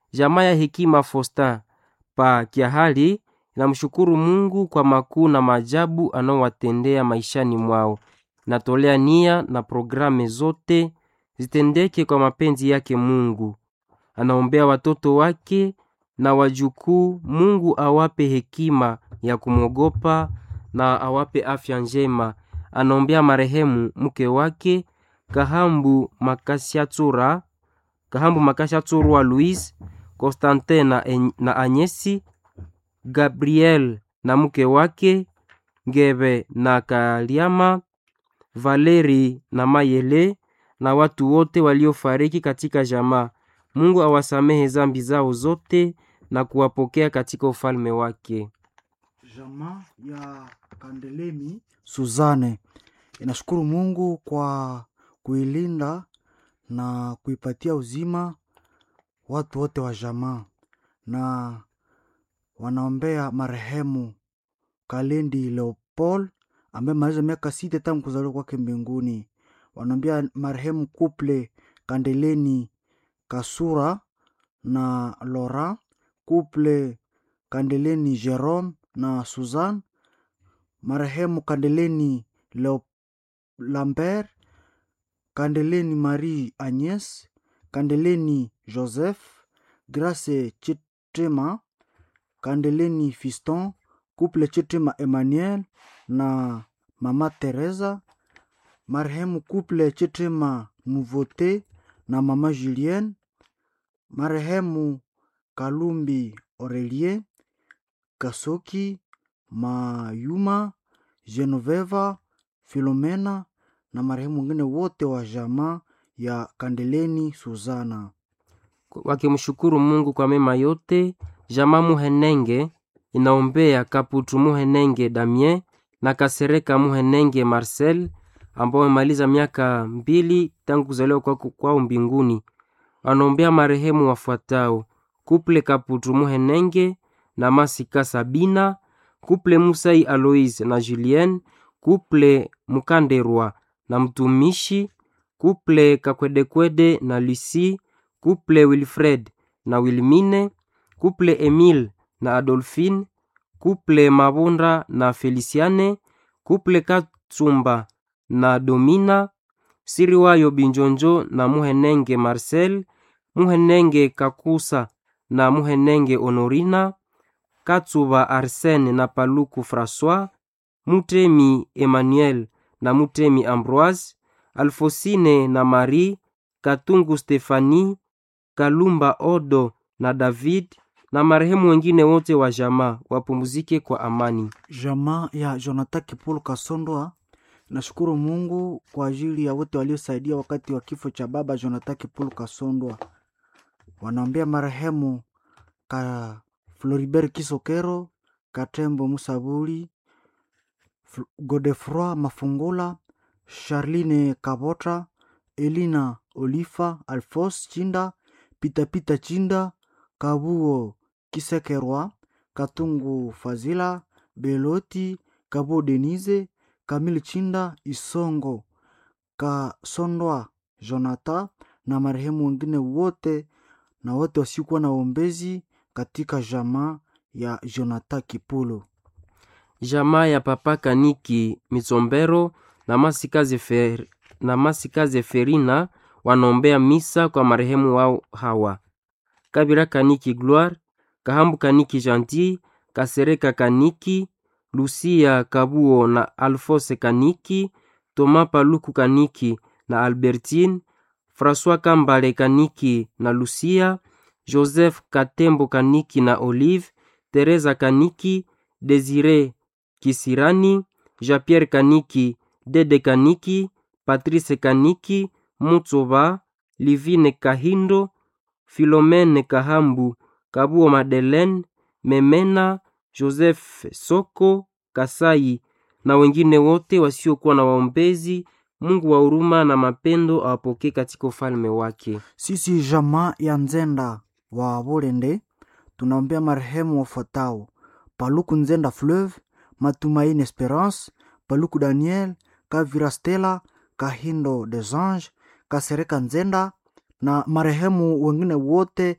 Jamaa ya Hekima Fosta pa Kiahali inamshukuru Mungu kwa makuu na maajabu anaowatendea maishani mwao. Natolea nia na programe zote zitendeke kwa mapenzi yake Mungu. Anaombea watoto wake na wajukuu, Mungu awape hekima ya kumwogopa na awape afya njema. Anaombea marehemu mke wake Kahambu Makashatsura, Kahambu Makashatsurwa Louise, Constantin na, En- na Anyesi, Gabriel na mke wake Ngebe na Kaliama, Valeri na Mayele na watu wote waliofariki katika jamaa. Mungu awasamehe zambi zao zote na kuwapokea katika ufalme wake. Jamaa ya Kandelemi Suzane inashukuru Mungu kwa kuilinda na kuipatia uzima watu wote wa jamaa, na wanaombea marehemu Kalendi Leopold ambaye maliza miaka sita tangu kuzaliwa kwake mbinguni. Wanaombea marehemu Kuple Kandeleni Kasura na Lora Kuple Kandeleni Jerome na Suzanne, marehemu Kandeleni Leo Lambert, Kandeleni Marie Agnes, Kandeleni Joseph, Grace Chitrema, Kandeleni Fiston, Couple Chitrema Emmanuel na Mama Teresa, marehemu Couple Chitrema Nouveauté na Mama Julienne, marehemu Kalumbi Aurelie, Kasoki, Mayuma, Genoveva, Filomena na marehemu wengine wote wa jamaa ya Kandeleni Suzana. wakimshukuru Mungu kwa mema yote. Jamaa Muhenenge inaombea Kaputu Muhenenge Damien na Kasereka Muhenenge Marcel ambao wamemaliza miaka mbili tangu kuzaliwa kwao kwao mbinguni. Wanaombea marehemu wafuatao: Kuple Kaputu Muhenenge na Masika Sabina, Kuple Musai Aloise na Julien, Kuple Mukanderwa na mtumishi, Kuple Kakwedekwede na Lucie, Kuple Wilfred na Wilmine, Kuple Emile na Adolphine, Kuple Mabunda na Feliciane, Kuple Katsumba na Domina, Siriwayo Binjonjo na Muhenenge Marcel, Muhenenge Kakusa na Muhenenge Honorina, Katsuba Arsene na Paluku François, Mutemi Emmanuel na Mutemi Ambroise, Alfosine na Marie, Katungu Stefani, Kalumba Odo na David na marehemu wengine wote wa jamaa wapumzike kwa amani. Jamaa ya Jonathan Kipulu Kasondoa nashukuru Mungu kwa ajili ya wote waliosaidia wakati wa kifo cha baba Jonathan Kipulu Kasondwa. Wanaombea marehemu ka Floribert Kisokero, Katembo Musabuli, Fl- Godefroi Mafungula, Charline Kabota, Elina Olifa, Alphonse Chinda, Pitapita Chinda, Kabuo Kisekerwa, Katungu Fazila, Beloti, Kabuo Denise, Kamil Chinda, Isongo, Kasondwa Jonathan na marehemu wengine wote na wote wasiokuwa na ombezi katika jamaa ya Jonathan Kipulu. Jamaa ya Papa Kaniki Mitsombero na Masikaze, Fer, na Masikaze Ferina wanaombea misa kwa marehemu wao hawa: Kabira Kaniki Gloire, Kahambu Kaniki Gentil, Kasereka Kaniki, Lucia Kabuo na Alfose Kaniki, Toma Paluku Kaniki na Albertine, François Kambale Kaniki na Lucia, Joseph Katembo Kaniki na Olive, Teresa Kaniki, Desire Kisirani, Jean-Pierre Kaniki, Dede Kaniki, Patrice Kaniki, Mutsoba, Livine Kahindo, Philomene Kahambu, Kabuo Madeleine, Memena, Joseph Soko, Kasai na wengine wote wasiokuwa na waombezi. Mungu wa huruma na mapendo awapokee katika ufalme wake. Sisi jamaa ya Nzenda wa Bolende tunaombea marehemu wafuatao: Paluku Nzenda Fleuve, Matumaini Esperance, Paluku Daniel, Kavira Stella, Kahindo des Anges, Kasereka Nzenda na marehemu wengine wote